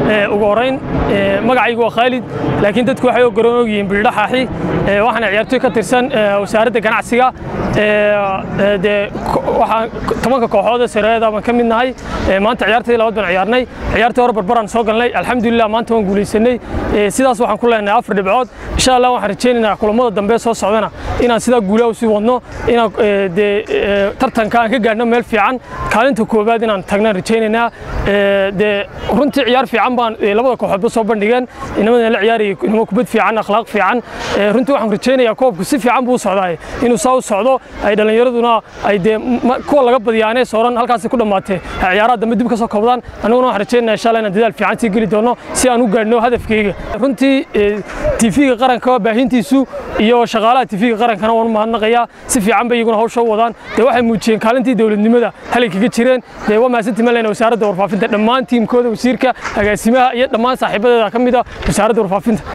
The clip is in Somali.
ugu horeyn magacaygu waa khaalid laakiin dadku waxay garan ogyihiin bildhaxaaxi waxaana ciyaartoy ka tirsan wasaaradda ganacsiga dee waxaan tobanka kooxood ee sareeda baan ka mid nahay maanta ciyaartadii labaad baan ciyaarnay ciyaartii hore barbaraan soo galnay alxamdulilah maanta waan guulaysanay sidaas waxaan ku leenahay afar dhibcood insha allah waxaan rajaynaynaa kulamada dambe soo socdana inaan sidaa guulaha usii wadno inaan dee tartanka aan ka gaadhno meel fiican kaalinta koowaad inaan tagnaan rajaynaynaa dee runtii ciyaar fiican baan labada kooxoodba soo bandhigeen inamadana la ciyaarayay inamo kubad fiican akhlaaq fiican runtii waxaan rajaynayaa koobku si fiican buu u socdaay inuu saa u socdo ay dhallinyaraduna ay dee kuwa laga badiyaanee sooran halkaasi ku dhammaatee ciyaaraha dambe dib ka soo koobdaan annaguna waxaan rajaynayaa insha allah inaan dadaal fiican sii geli doono si aan u gaadhno hadafkayga runtii tifiga qaranka baahintiisu iyo shaqaalaha tifiga qarankana waan u mahadnaqayaa si fiican bay iyaguna hawsha u wadaan dee waxay muujiyeen kaalintii dowladnimada halay kaga jireen dee waa mahadsantii maleyna wasaaradda warfaafinta dhammaan tiimkooda wasiirka agaasimaha iyo dhammaan saaxiibadeeda ka mid ah wasaaradda warfaafinta